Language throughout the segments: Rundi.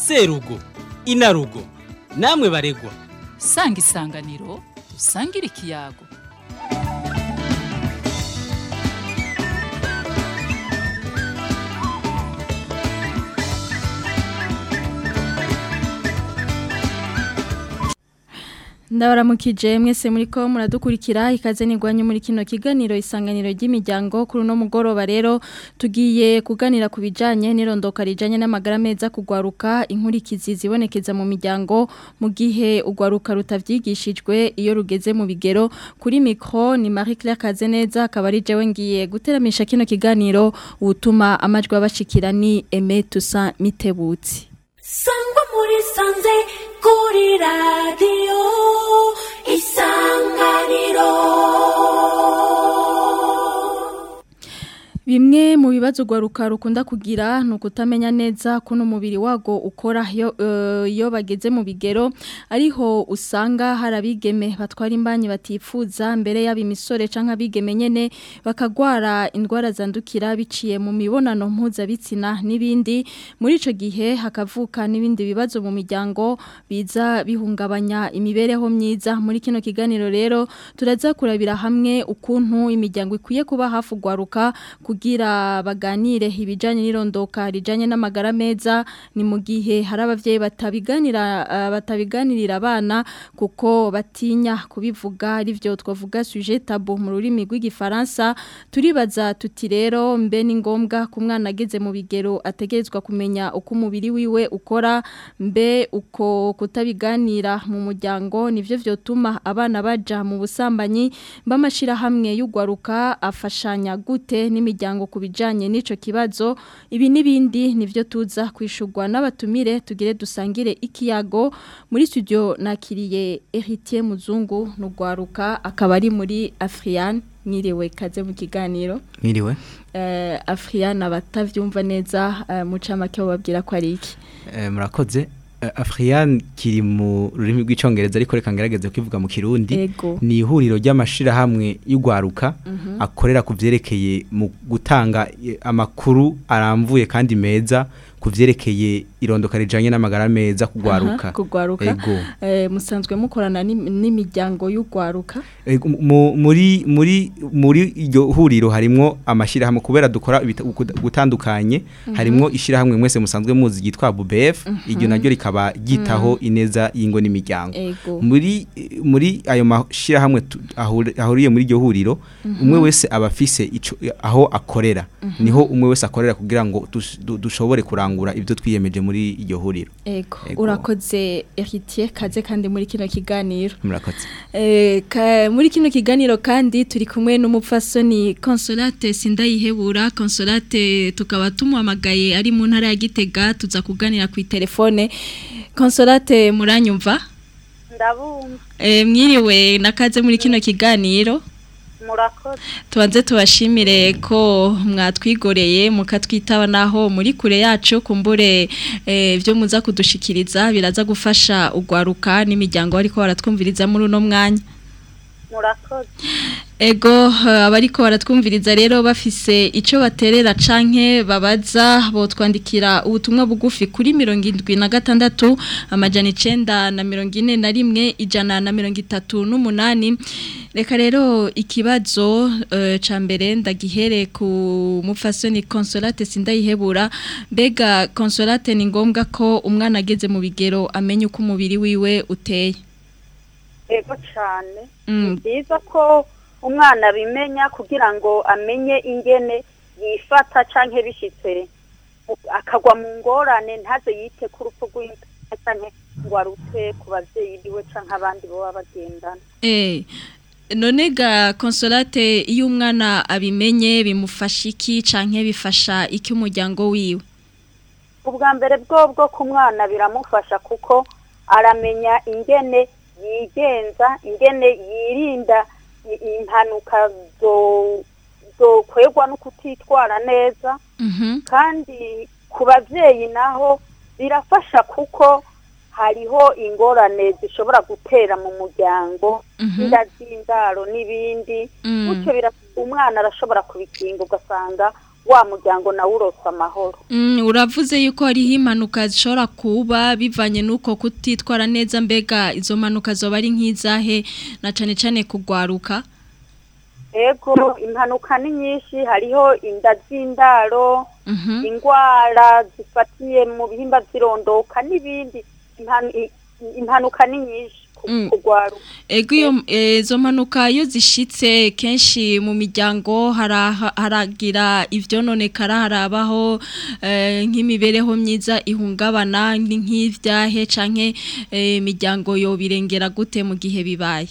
serugo inarugo namwe baregwa sanga isanganiro usangire ikiyago ndabaramukije mwese muri ko muradukurikira ikaze nigwanye muri kino kiganiro isanganiro ry'imiryango kuri uno mugoroba rero tugiye kuganira ku bijanye n'irondoka rijanye n'amagara meza kugwaruka inkurikizi zibonekeza mu miryango mu gihe ugwaruka rutavyigishijwe iyo rugeze mu bigero kuri micro ni Marie Claire Kazeneza akaba ari jewe ngiye guteramisha kino kiganiro utuma amajwi abashikira ni Aimé Toussaint Mitebutsi sangwa muri sanze kuri radiyo isanganiro Bimwe mu bibazo gwaruka rukunda kugira ni ukutamenya neza kuno umubiri wago ukora iyo uh, iyo bageze mu bigero ariho usanga harabigeme batwara imbanyi batifuza mbere yaba imisore canke abigeme nyene bakagwara indwara zandukira biciye mu mibonano mpuzabitsina n'ibindi muri ico gihe hakavuka n'ibindi bibazo mu miryango biza bihungabanya imibereho myiza muri kino kiganiro rero turaza kurabira hamwe ukuntu imiryango ikwiye kuba hafi gwaruka kugira baganire ibijanye n'irondoka rijanye n'amagara meza ni mu gihe hari abavyeyi batabiganira uh, batabiganirira abana kuko batinya kubivuga arivyo twavuga sujet tabou mu rurimi rw'igifaransa turibaza tuti rero mbe ni ngombwa ku mwana ageze mu bigero ategerezwa kumenya uko umubiri wiwe ukora mbe uko kutabiganira mu muryango nivyo vyotuma abana baja mu busambanyi bamashira hamwe y'ugwaruka afashanya gute n'imiryango imiryango kubijanye n'ico kibazo ibi nibindi nivyo tuza kwishurwa n'abatumire tugire dusangire ikiyago muri studio nakiriye Héritier Muzungu nugwaruka akaba ari muri Afrian mwiriwe kaze mu kiganiro mwiriwe eh Afrian abatavyumva neza uh, mucamake bababwira ko ari iki eh, murakoze Afrian kiri mu rurimi rw'icongereza ariko reka ngerageze kwivuga mu kirundi ni ihuriro ry'amashira hamwe y'ugwaruka mm -hmm. akorera kuvyerekeye mu gutanga amakuru aramvuye kandi meza kuvyerekeye irondoka rijanye n'amagara meza kugwaruka kugwaruka ego eh musanzwe mukorana n'imiryango y'ugwaruka muri muri muri iryo huriro harimo amashira hamwe kubera dukora gutandukanye mm -hmm. harimo ishira hamwe mwese musanzwe muzi gitwa BUBF mm -hmm. iryo naryo rikaba gitaho ineza y'ingo n'imiryango muri muri ayo mashira hamwe ahuriye muri iryo huriro umwe wese abafise aho akorera niho umwe wese akorera kugira ngo dushobore kurangura ibyo twiyemeje muri iryo huriro ego urakoze Héritier kaze kandi muri kino kiganiro murakoze eh muri kino kiganiro kandi turi kumwe n'umupfasoni Consolate Sindayihebura Consolate tukaba tumuhamagaye ari mu ntara ya Gitega tuza kuganira ku telefone Consolate muranyumva ndabumva eh mwiriwe nakaze muri kino kiganiro murakoze tubanze tubashimire ko mwatwigoreye mukatwitaba naho muri kure yacu kumbure ibyo muza kudushikiriza biraza gufasha ugwaruka n'imiryango ariko baratwumviriza muri uno mwanya murakoze ego abariko baratwumviriza rero bafise icyo baterera canke babaza botwandikira ubutumwa bugufi kuri mirongo indwi na gatandatu amajana icenda na mirongo ine na rimwe ijana na mirongo itatu n'umunani reka rero ikibazo uh, ca mbere ndagihere ku mufasoni Consolate sindayihebura mbega Consolate ni ngombwa ko umwana ageze mu bigero amenye uko umubiri wiwe uteye ego cyane ni byiza ko umwana abimenya kugira ngo amenye ingene yifata cyangwa bishyitse akagwa mu ngorane ntaze yite ku rupfu rw'inka cyangwa ngo arute ku babyeyi biwe cyangwa abandi baba bagendana none ga Consolate iyo umwana abimenye bimufasha iki cyangwa bifasha iki umuryango wiwe ubwa mbere bwo bwo ku mwana biramufasha kuko aramenya ingene yigenza ingene yirinda impanuka zokwegwa no kutitwara neza kandi ku babyeyi naho birafasha kuko hariho ingorane zishobora gutera mu muryango inda z'indaro n'ibindi gutyo umwana arashobora kubikinga ugasanga wa muryango nawe urose amahoro Mm, uravuze yuko hariho impanuka zishobora kuba bivanye n'uko kutitwara neza mbega izo mpanuka zoba ari nk'izahe na cane cane kugwaruka ego impanuka ni nyinshi hariho inda z'indaro Mhm. indwara zifatiye mu bihimba by'irondoka n'ibindi Impanu- i- impanuka ni nyinshi ku- Mm. kugwaruka Ego iyo eh, izo mpanuka iyo zishitse kenshi mu miryango hara- haragira ivyononekara harabaho eh, nk'imibereho myiza ihungabana ni nk'ivyahe canke eh, imiryango yo birengera gute mu gihe bibaye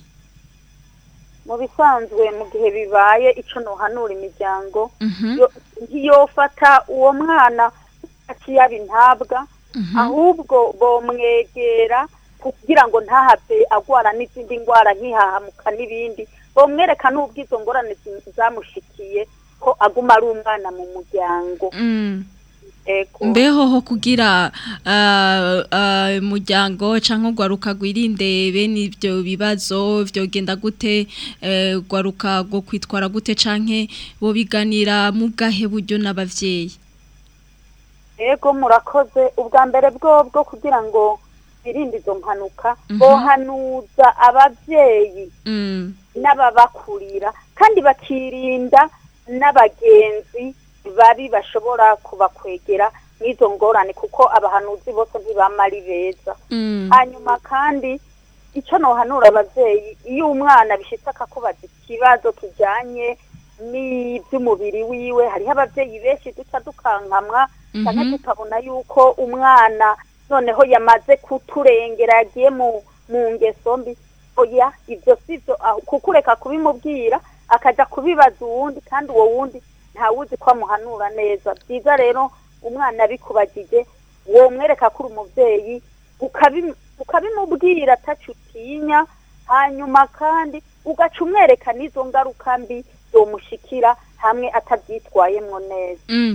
mu bisanzwe mu gihe bibaye ico nohanura imiryango Mhm. yo- ntiyofata uwo mwana akiyaba intabwa ahubwo bomwegera kugira ngo ntahave agwara n'izindi ndwara nk'ihahamuka n'ibindi bomwereka n'ubwo izo ngorane zi- zamushikiye ko aguma ari umwana mu muryango Mm. ego mbeho ho kugira ah, ah, umuryango cyangwa ugwaruka gwirinde bene ibyo bibazo vyogenda gute eh, ugwaruka go kwitwara gute canke bo biganira mu bwahe buryo n'abavyeyi ego murakoze ubwa mbere bwobwo kugira ngo birinde izo mpanuka Mhm. bohanuza abavyeyi Mm. n'ababakurira kandi bakirinda n'abagenzi babi bashobora kubakwegera n'izo ngorane kuko abahanuzi bose ntibama ari beza Mm. hanyuma kandi icyo nohanura abavyeyi iyo umwana bishitse akakubaza ikibazo kijanye n'iby'umubiri wiwe hariho abavyeyi benshi duca dukankamwa cyane Mhm. tukabona yuko umwana noneho yamaze kuturengera yagiye mu mu ngeso mbi oya ibyo sivyo aho- kuko ureka kubimubwira akaja kubibaza uwundi kandi uwo wundi ntawuzi ko amuhanura neza byiza rero umwana bikubagije womwereka ko uri umuvyeyi ukabi- ukabimubwira ataco utinya hanyuma kandi ugaca umwereka n'izo ngaruka mbi zomushikira hamwe atabyitwayemwo neza Mm.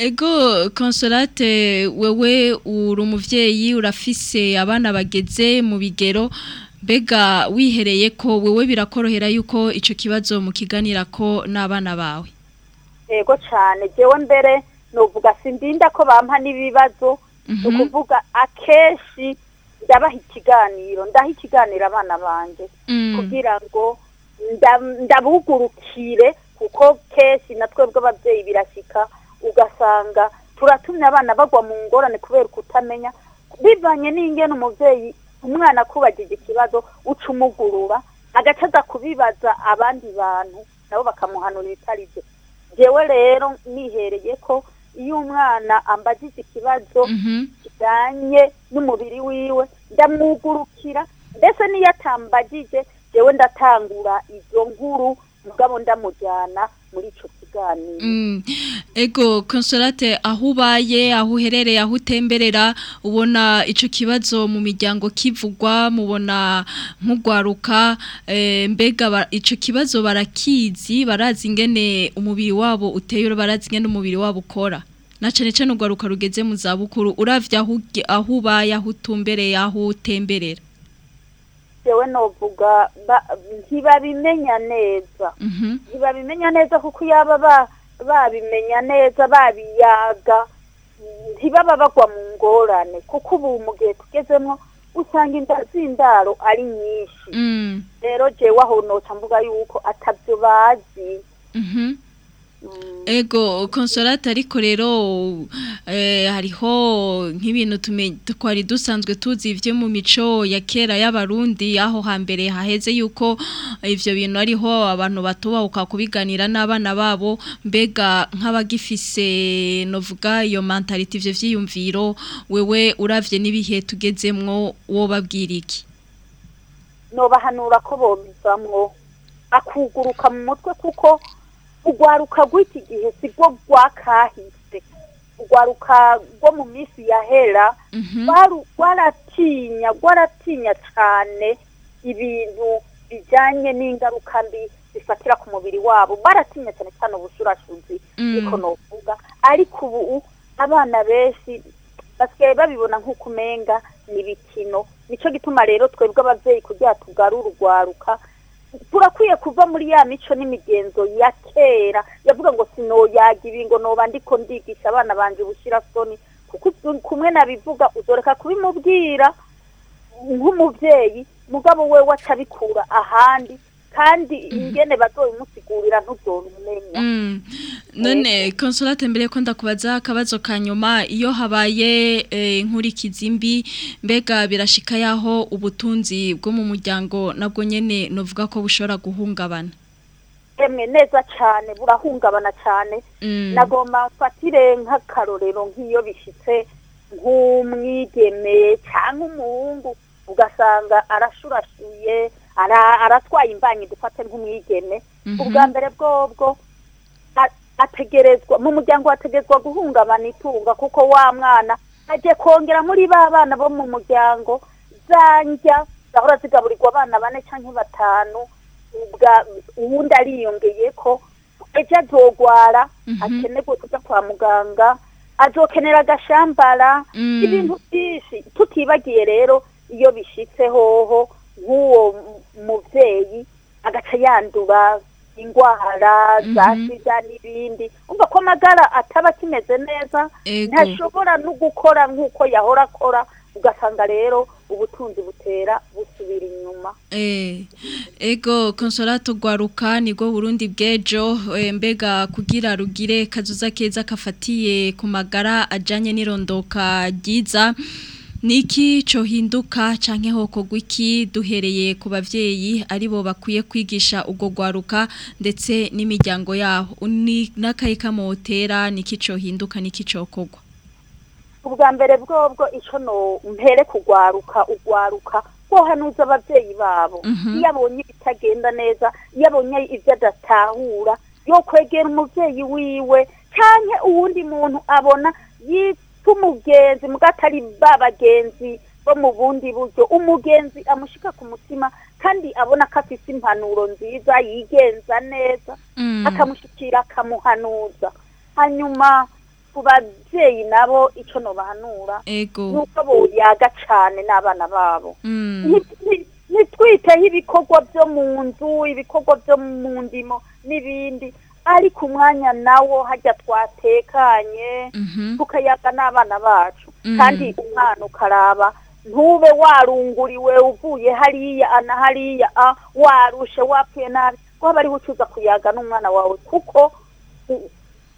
Ego Consolate wewe uri umuvyeyi urafise abana bageze mu bigero mbega wihereye ko wewe birakorohera yuko ico kibazo mukiganira ko n'abana bawe yego cyane jewe mbere novuga sindinda ko bampa n'ibibazo Mhm. ni ukuvuga akenshi ndabaha ikiganiro ndaha ikiganiro abana banje Mm. kugira ngo nda- ndabugurukire kuko kenshi na twebwe ababyeyi birashyika ugasanga turatumye abana bagwa mu ngorane kubera kutamenya bivanye n'ingene umubyeyi umwana akubagije ikibazo uca umugurura agaca aza kubibaza abandi bantu nabo bakamuhanura ibitari byo jewe rero nihereye ko iyo umwana ambagije ikibazo Mhm. kijanye n'umubiri wiwe ndamwugurukira ndetse n'iyo atambagije jewe ndatangura izo nkuru mugabo ndamujyana muri ico kiganiro Mm. Ego Consolate aho ubaye aho uherereye aho utemberera ubona ico kibazo mu miryango kivugwa mubona nk'ugwaruka eh, mbega ba- ico kibazo barakizi barazi ingene umubiri wabo uteye barazi ingene umubiri wabo ukora na cane cane ugwaruka rugeze mu za bukuru uravye aho uge- aho ubaye aho utumbereye aho utemberera jewe novuga ba- ntibabimenya neza Mhm. ntibabimenya neza kuko yaba ba- babimenya neza babiyaga ntibaba bagwa mu ngorane kuko ubu mu gihe tugezemo usanga inda z'indaro ari nyinshi Mm. rero jewe aho noca mvuga yuko atabyo bazi Mhm. Mm. Ego consolate ariko rero eh, hariho nk'ibintu tume- twari dusanzwe tuzi ivyo mu mico ya kera y'abarundi aho hambere haheze yuko ivyo bintu ariho abantu batubahuka kubiganira n'abana babo mbega nk'abagifise novuga iyo mentality ivyo vyiyumviro wewe uravye n'ibihe tugezemwo wo babwira iki nobahanura ko bobivamwo akuguruka mu mutwe kuko urwaruka rw'iki gihe si rwo rwakahise urwaruka rwo mu minsi yahera Mhm. rwaru- rwaratinya rwaratinya cyane ibintu bijyanye n'ingaruka mbi zifatira ku mubiri wabo baratinya cyane cyane ubushurashuzi Mm. niko novuga ariko ubu abana benshi basigaye babibona nk'uko umenga ni ibikino nicyo gituma rero twebwe ababyeyi kugira tugarure urwaruka turakwiye kuva muri ya mico n'imigenzo ya kera yavuga ngo sinoyaga ibi ngo noba ndiko ndigisha abana banje ubushira soni kuko uzu- kumwe nabivuga uzoreka kubimubwira nk'umuvyeyi mugabo we wacabikura ahandi kandi ingene bazobimusigurira ntuzobimenya Mm. None consolate mbere ko ndakubaza akabazo kanyuma iyo habaye eh, inkurikizi mbi mbega birashika yaho ubutunzi bwo mu muryango nabwo nyene novuga ko bushobora guhungabana. emwe neza cane burahungabana cane Mm. nagomba mfatire nk'akarorero nk'iyo bishitse nk'umwigeme cyangwa umuhungu ugasanga arashurashuye ara- aratwaye imbanyi dufate nk'umwigeme Mhm. ubwa mbere bwobwo a- ategerezwa mu muryango hategerezwa guhungabana itunga kuko wa mwana aje kongera muri ba bana bo mu muryango zanja zahora zigaburirwa abana bane canke batanu ubwa uwundi ariyongeye ko ejo azogwara Mhm. akenerwe kuja kwa muganga azokenera agashambara Mm. ibintu byinshi tutibagiye rero iyo bishitse hoho nk'uwo mu- muvyeyi agaca yandura ingwara za Mhm. sida n'ibindi umva ko amagara ataba akimeze neza Ego. ntashobora no gukora nk'uko yahora akora ugasanga rero ubutunzi butera busubira inyuma Eh, ego consolato gwaruka nibwo Burundi bwejo eh, mbega kugira rugire kazuza keza kafatiye ku magara ajanye n'irondoka ryiza Niki cohinduka canke hoko gwiki duhereye ku bavyeyi aribo bakwiye kwigisha ubwo gwaruka ndetse n'imiryango yaho ni nakaye kamotera niki cohinduka niki cokogwa ubwa mbere bwobwo ico no mpere kugwaruka ugwaruka kohanuza abavyeyi babo Mhm. iyo abonye ibitagenda neza iyo abonye ivyo adatahura yo kwegera umuvyeyi wiwe canke uwundi muntu abona yitwa umugenzi mugatari ba bagenzi bo mu bundi buryo umugenzi amushika ku mutima kandi abona ko afise impanuro nziza yigenza neza Mm. akamushikira akamuhanuza hanyuma ku babyeyi nabo icyo nobahanura Ego nuko boyaga cane n'abana babo Mm. Nti- nti- ntitwiteho ibikorwa byo mu nzu ibikorwa byo mu ndimo n'ibindi ariko umwanya nawo hajya twatekanye Mhm. tukayaga n'abana bacu Mm. kandi umwana ukaraba ntube warunguriwe uvuye hariya ana hariya a warushe wapfuye nabi waba ariwe ucuza kuyaga n'umwana wawe kuko u-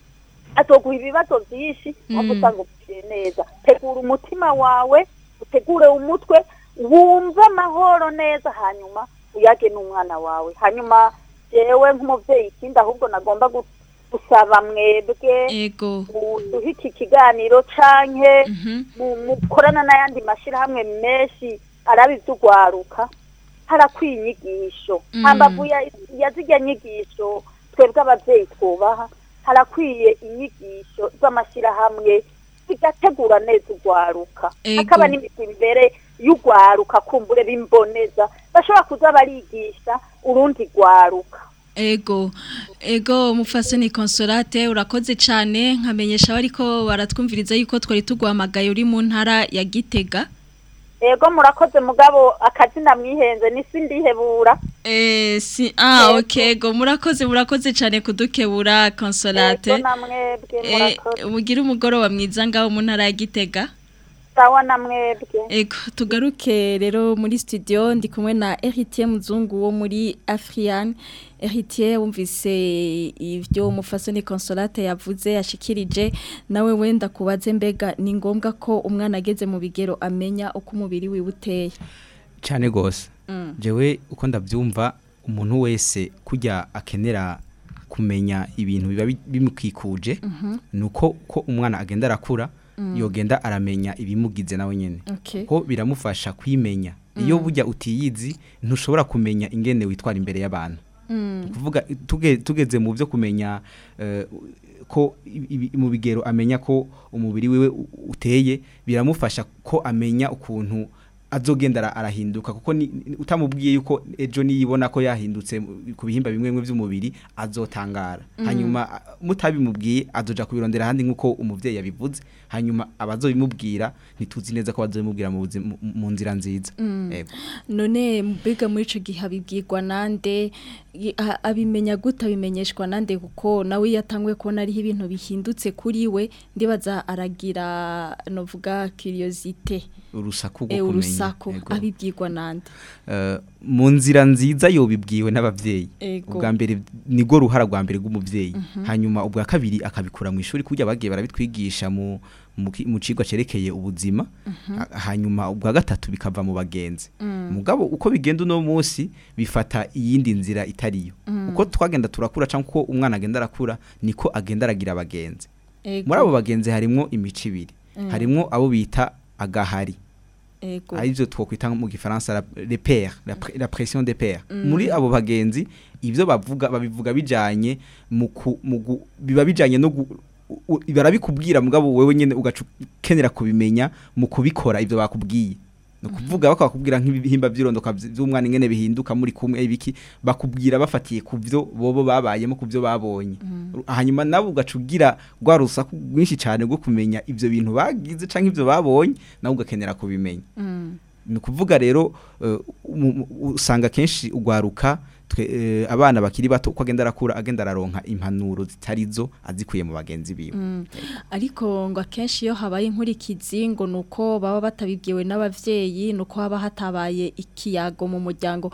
azoguha ibibazo byinshi waba Mm. usanga upfuye neza tegura umutima wawe utegure umutwe wumve amahoro neza hanyuma uyage n'umwana wawe hanyuma jewe nk'umuvyeyi ikindi ahubwo nagomba gu- gusaba mwebwe Ego duhe iki kiganiro canke Mhm. mu- mukorana n'ayandi mashirahamwe menshi araba ivy'ugwaruka harakwiye inyigisho Mm. hambavu ya, ya zirya nyigisho twebwe abavyeyi twubaha harakwiye inyigisho z'amashirahamwe zigategura neza ugwaruka Ego. hakaba n'imigwi imbere y'ugwaruka kumbure bimboneza bashobora kuza barigisha urundi gwaruka Ego, ego mufasoni consolate urakoze cyane nkamenyesha bariko baratwumviriza yuko twari tugwamagaye uri mu ntara ya Gitega. ego murakoze mugabo akazina mwihenze nisi ndihebura Eh si ah Yego. okay ego murakoze murakoze cyane kudukebura consolate. ego namwebwe Eh murakoze mugira umugoroba mwiza ngaho mu ntara ya Gitega. sawa namwebwe Ego tugaruke rero muri studio ndi kumwe na Heritier Muzungu wo muri Afrian. Heritier wumvise ivyo umufasoni consolate yavuze yashikirije nawe wenda kubaze mbega ni ngombwa ko umwana ageze mu bigero amenya uko umubiri wiwe uteye. cyane gose Mm. jewe uko ndabyumva umuntu wese kujya akenera kumenya ibintu biba bi- bimukikuje nuko ko umwana agenda arakura yogenda aramenya ibimugize nawe nyene Okay. ko biramufasha kwimenya iyo bujya utiyizi ntushobora kumenya ingene witwara imbere y'abantu Mm. kuvuga tuge, tugeze mu byo kumenya eh, ko ibi- mu bigero amenya ko umubiri wiwe u- uteye biramufasha ko amenya ukuntu azogenda ara- arahinduka kuko ni- ni- utamubwiye yuko ejo niyibona ko yahindutse mu- ku bihimba bimwe bimwe by'umubiri azotangara hanyuma a- mutabimubwiye azoja kubirondera ahandi nk'uko umuvyeyi yabivuze hanyuma abazobimubwira ntituzi neza ko bazobimubwira mu buzima- mu- mu nzira nziza Yego. none mbega muri ico gihe abibwirwa nande i- a- abimenya gute abimenyeshwa nande kuko nawe iyo atanguye kubona ariho ibintu bihindutse kuri we ndibaza aragira novuga curiosité urusaku rwo e kumenya urusaku Yego. abibwirwa nande Eh, mu nzira nziza yobibwiwe n'abavyeyi Ego. ubwa mbere nigo ruhara rwa mbere rw'umuvyeyi hanyuma ubwa kabiri akabikura mu ishuri kujya bagiye barabitwigisha mu mu ki- mu cigwa cerekeye ubuzima Ha- hanyuma ubwa gatatu bikava mu bagenzi mugabo uko bigenda uno munsi bifata iyindi nzira itariyo uko twagenda turakura cyangwa uko umwana agenda arakura niko agenda aragira abagenzi Ego. muri abo bagenzi harimwo imico ibiri harimwo abo bita agahari Ego. aribyo twokwita mu gifaransa la- les pairs la, pre- la pression des pairs muri abo bagenzi ivyo bavuga babivuga bijanye mu ku- mu gu- biba bijanye no gu- u- u- barabikubwira mugabo wewe nyene ugakenera kubimenya mu kubikora ivyo bakubwiye no kuvuga bakakubwira nk'ibihimba by'irondoka by'umwana ingene bihinduka muri kumwe ibiki bakubwira bafatiye ku byo bobo babayemo ku byo babonye hanyuma nabo ugacugira rwa rusaku rwinshi cyane rwo kumenya ivyo bintu bagize canke ivyo babonye nawe ugakenera kubimenya Mm. ni ukuvuga rero eh, mu- mu- usanga kenshi ugwaruka twe eh, abana bakiri bato uko agenda arakura agenda araronka impanuro zitarizo azikuye mu bagenzi biwe ariko ngo akenshi iyo habaye inkurikizi ngo ni uko baba batabibwiwe n'abavyeyi ni uko haba hatabaye ikiyago mu muryango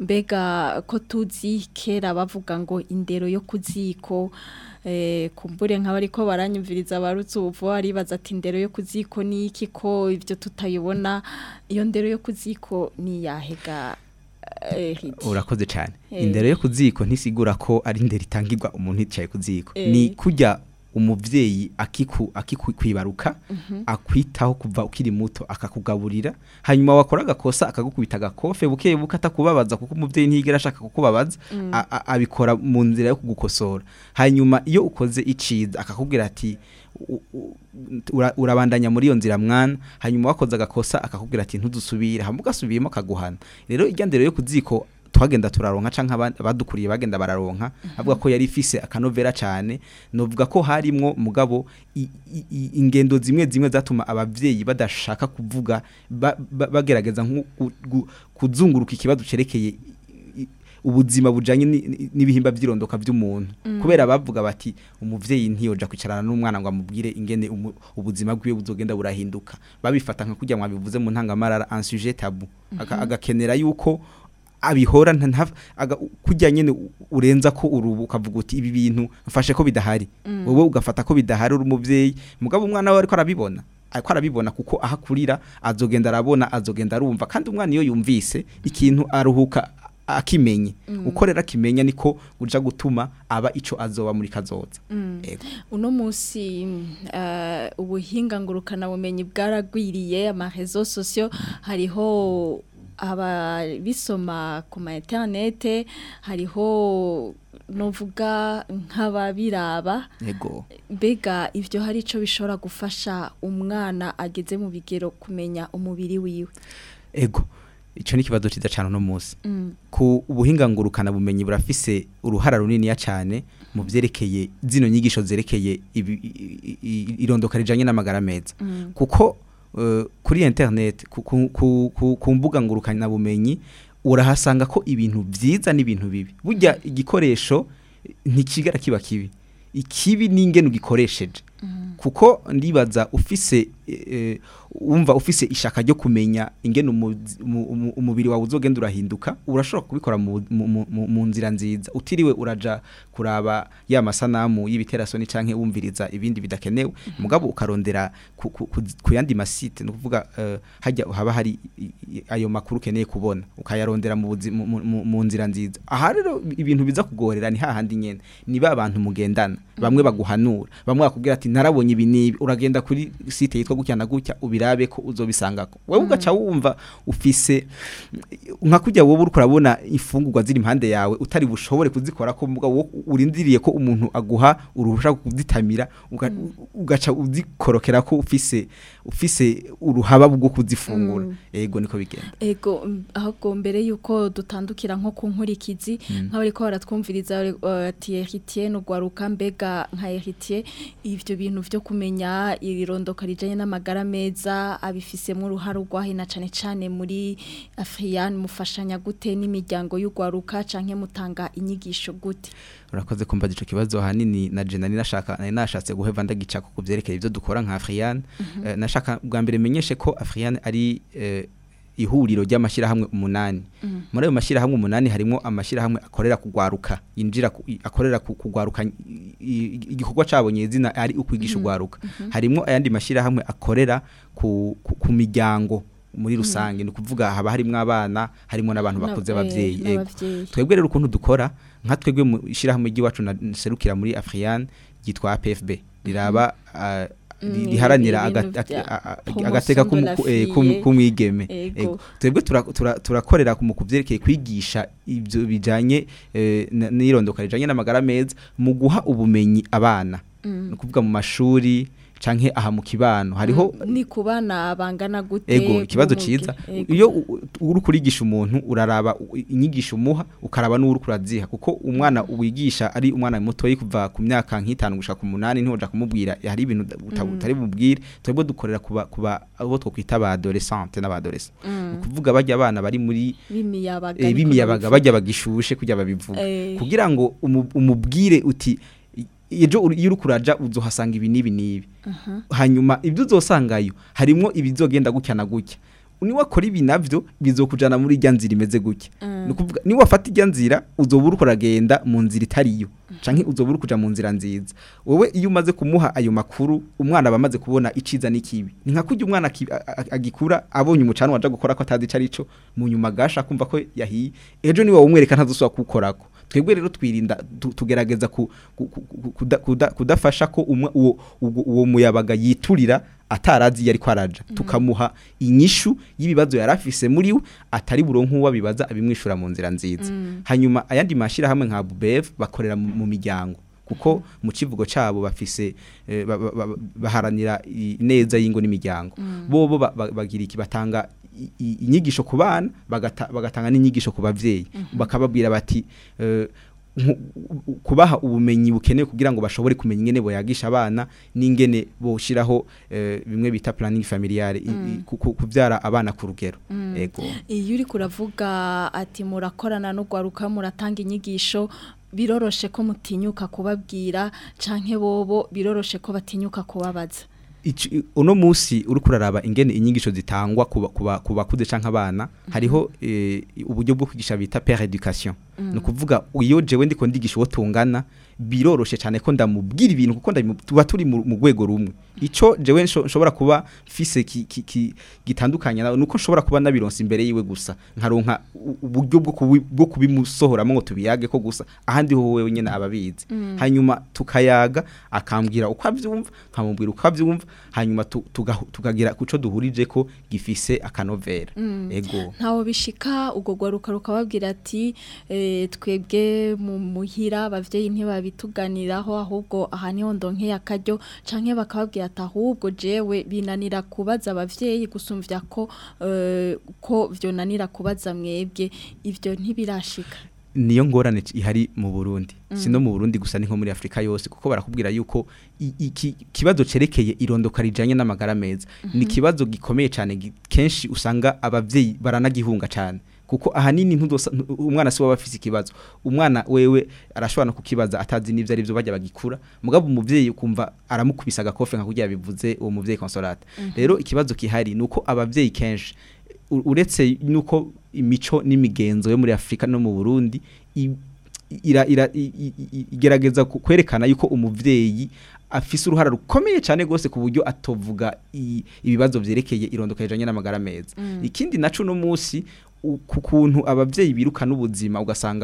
mbega ko tuzi kera bavuga ngo indero yo ku ziko eh, kumbure nk'abariko baranyumviriza barutse ubu aribaza ati indero yo ku ziko ni iki ko ibyo tutayibona iyo ndero yo ku ziko ni iyahega eh, Hidi? urakoze cyane Eh. indero yo ku ziko ntisigura ko ari indero itangirwa umuntu yicaye ku ziko Eh. ni kujya umuvyeyi akiku akikwibaruka akwitaho kuva ukiri muto akakugaburira hanyuma wakora agakosa akagukubita agakofe buke buke atakubabaza kuko umuvyeyi ntiyigera ashaka kukubabaza a- a- abikora mu nzira yo kugukosora hanyuma iyo ukoze iciza akakubwira ati u- u- ura- urabandanya muri iyo nzira mwana hanyuma wakoze agakosa akakubwira ati ntudusubire hama ugasubiyemo akaguhana rero irya ndero yo ku ziko twagenda turaronka canke aba- abadukuriye bagenda bararonka avuga ko yari ifise akanovera cane novuga ko harimwo mugabo i- i- i- ingendo zimwe zimwe zatuma abavyeyi badashaka kuvuga ba- ba- bagerageza nko gu- gu- kuzunguruka ikibazo cerekeye i- ubuzima bujanye ni- ni- n'ibihimba vy'irondoka vy'umuntu kubera bavuga bati umuvyeyi ntiyoja kwicarana n'umwana ngo amubwire ingene umu- ubuzima bwiwe buzogenda burahinduka babifata nka kujya mwabivuze mu ntangamarara un sujet tabou Aka- agakenera yuko abihora nta- nta- aga- kujya nyene u- urenza ko urubu ukavuga uti ibi bintu mfashe ko bidahari wowe ugafata ko bidahari uri umuvyeyi mugabo umwana we ariko arabibona ariko arabibona kuko aho akurira azogenda arabona azogenda arumva kandi umwana iyo yumvise ikintu aruhuka akimenye uko rero akimenya niko uja gutuma aba ico azoba muri kazoza Ego. uno munsi uh, ubuhinga ngurukana bumenyi bwaragwiriye amarezo sosio hariho ababisoma ku ma interinete hariho novuga nk'ababiraba Ego. mbega ivyo hari ico bishobora gufasha umwana ageze mu bigero kumenya umubiri wiwe Ego. Ico ni kibazo ciza cyane no munsi. Mm. Ku ubuhinga ngurukana bumenyi burafise uruhara runini ya cyane mu vyerekeye zino nyigisho zerekeye ibi- i- i- irondoka rijanye n'amagara meza. Kuko eh, kuri internet ku, ku, ku, ku, ku mbuga ngurukana bumenyi urahasanga ko ibintu vyiza n'ibintu bibi. Burya igikoresho ntikigara kiba kibi. Ikibi n'ingene ugikoresheje. kuko ndibaza ufise eh, umva ufise ishaka ryo kumenya ingene umuzi- umu- umu- umubiri wawe uzogenda urahinduka urashobora kubikora mu, mu, mu, mu- mu nzira nziza utiriwe uraja kuraba ya masanamu y'ibiterasoni canke wumviriza ibindi bidakenewe mugabo ukarondera ku, ku, ku, ku yandi masite no kuvuga uh, hajya haba hari i- i- ayo makuru ukeneye kubona ukayarondera mu, buzi- mu, mu, mu- mu nzira nziza aha rero ibintu biza kugorera ni hahandi nyene ni ba bantu mugendana bamwe baguhanura bamwe bakubwira ati narabonye ibi nibi uragenda kuri site yitwa gutya gutya na gutya ubirabe ko uzobisangako wewe ugaca wumva ufise nka kujya wowe uriko urabona ifungurwa ziri impande yawe utari bushobore kuzikora ko mbuga wo urindiriye ko umuntu aguha uruhusha rwo kuzitamira uga- ugaca uzikorokera ko ufise ufise uruhaba bwo kuzifungura ego niko bigenda Ego mm, ahubwo mbere yuko dutandukira nko ku nkurikizi nk'abariko baratwumviriza uh, ati Heritier n'ugwaruka mbega nka Heritier ivyo bintu vyo kumenya irirondoka rijanye n'amagara meza abifisemo uruhare rwahina cane cane muri Afrian mufashanya gute n'imiryango y'ugwaruka canke mutanga inyigisho gute urakoze kumva ico kibazo hanini na je nari nashaka nari nashatse guheva ndagica ku kuvyerekeye ivyo dukora nka Afrian Eh, nashaka bwa mbere menyeshe ko Afrian ari eh, ihuriro ry'amashirahamwe umunani muri ayo mashirahamwe umunani harimo amashirahamwe akorera kugwaruka yinjira ku- i- akorera ku- kugwaruka i- i- igikorwa cabonye izina ari ukwigisha ugwaruka harimo ayandi mashirahamwe akorera ku, ku, ku miryango muri rusange ni ukuvuga haba harimwo abana harimo n'abantu Na- bakuze eh, abavyeyi ego n'abavyeyi. twebwe rero ukuntu dukora nka twebwe mu ishyirahamwe ry'iwacu na serukira muri Afrian ryitwa APFB riraba ah, ri- Mm, riharanira ibintu aga- vya a- a- promotion agateka de k'umu- la ku- eh, fille. k'umu- k'umwigeme Ego. Ego. twebwe tura- tura- turakorera mu kuvyerekeye kwigisha ibyo bijanye eh, n- n'irondoka rijanye n'amagara meza mu guha ubumenyi abana ni ukuvuga mu mashuri canke aha mu kibano hariho ni kubana bangana gute ego ikibazo bumuge? ciza Ego. iyo u- u- uri kurigisha umuntu uraraba u- inyigisho umuha ukaraba n'uri kuraziha kuko umwana wigisha ari umwana muto kuva ku myaka nk'itanu gushaka ku munani ntihoja kumubwira hari ibintu uta- uta- utari bubwire twebwe dukorera kuba kuba abo twokwita ba adolescente n'abadolescent ni ukuvuga bajya abana bari muri b'imiyabaga eh, niko b'imiyabaga babivuga. bajya bagishushe kujya babivuga Eh. kugira ngo umu- umubwire uti i- ejo uri- iyo uri kuraja uzohasanga ibi n'ibi n'ibi hanyuma ibyo uzosangayo harimo ibizogenda gutya na gutya niwakora ibi navyo bizokujana muri irya nzira imeze gutya ni ukuvuga niwafata irya nzira uzoba uri kuragenda mu nzira itariyo canke uzoba uri kuja mu nzira nziza wowe iyo umaze kumuha ayo makuru umwana aba amaze kubona iciza n'ikibi ni nka kurya umwana aki- a- a- agikura abonye umucana waja gukora ko atazi ico arico mu nyuma gasha kumva ko yahiye ejo niwe wumwereka ntazosubira kuwukorako twebwe rero twirinda tu- tugerageza ku- ku- ku- ku- kuda- kuda- kudafasha ko umwe- uwo uwo- uwo muyabaga yiturira atarazi iyo ariko araja tukamuha inyishu y'ibibazo yari afise muri we atari buronke uwo abibaza abimwishura mu nzira nziza hanyuma ayandi mashirahamwe nka bubev bakorera mu mu miryango kuko mu kivugo cabo bafise eh, ba- ba- ba- baharanira i- neza y'ingo n'imiryango bobo ba- ba- bagira iki batanga i- i- inyigisho ku bana bagata- bagatanga n'inyigisho ku bavyeyi bakababwira bati eh, nku- u- kubaha ubumenyi bukenewe kugira ngo bashobore kumenya ingene boyagisha abana n'ingene boshiraho eh, bimwe bita planning familiale i- i- ku- ku- kuvyara abana ku rugero ego iyo uri kuravuga ati murakorana n'ugwaruka muratanga inyigisho biroroshe ko mutinyuka kubabwira canke bobo biroroshe ko batinyuka kubabaza Ici- uno musi uri kuraraba ingene inyigisho zitangwa kuba kuba kubakuze canke abana hariho eh, uburyo bwo kwigisha bita père education no kuvuga iyo jewe ndiko ndigisha uwo tungana biroroshe cyane ko ndamubwira ibintu kuko ndabimu- tuba turi mu mu rwego rumwe ico jewe nsho- nshobora kuba fise ki- ki- ki- gitandukanye nawe nuko nshobora kuba nabironse imbere yiwe gusa nkaronka u- uburyo bwo kubi- bwo kubimusohoramo ngo tubiyage ko gusa ahandi ho wewe nyene ababizi hanyuma tukayaga akambwira uko avyumva nkamubwira uko avyumva hanyuma tu- tugahu- tukagira kuco duhurije ko gifise akanovera ego ntawo bishika ubwo gwaruka rukababwira ati eh, twebwe mu muhira abavyeyi ntibabituganiraho ahubwo aha niho ndonkeye akaryo canke bakababwira ati ahubwo jewe binanira kubaza abavyeyi gusumvya ko eh, ko vyonanira kubaza mwebwe ivyo ntibirashika niyo ngorane c- ihari mu Burundi sino mu Burundi gusa ni nko muri Afrika yose kuko barakubwira yuko i- iki kibazo cerekeye irondoka rijanye n'amagara meza ni kibazo gikomeye cyane gi- kenshi usanga abavyeyi baranagihunga cyane kuko ahanini ntudosa ntu- umwana si waba afise ikibazo umwana wewe arashobora no kukibaza atazi n'ivyo ari byo bajya bagikura mugabo umuvyeyi ukumva aramukubisa agakofe nka kurya bivuze uwo muvyeyi consolate rero ikibazo kihari nuko abavyeyi kenshi u- uretse nuko imico n'imigenzo yo muri Afrika no mu Burundi i- ira, ira, i- i- i- igerageza ku- kwerekana yuko umuvyeyi afise uruhara rukomeye cyane gose ku buryo atovuga i- ibibazo vyerekeye irondoka rijanye n'amagara meza ikindi naco no musi u- ku kuntu abavyeyi birukana ubuzima ugasanga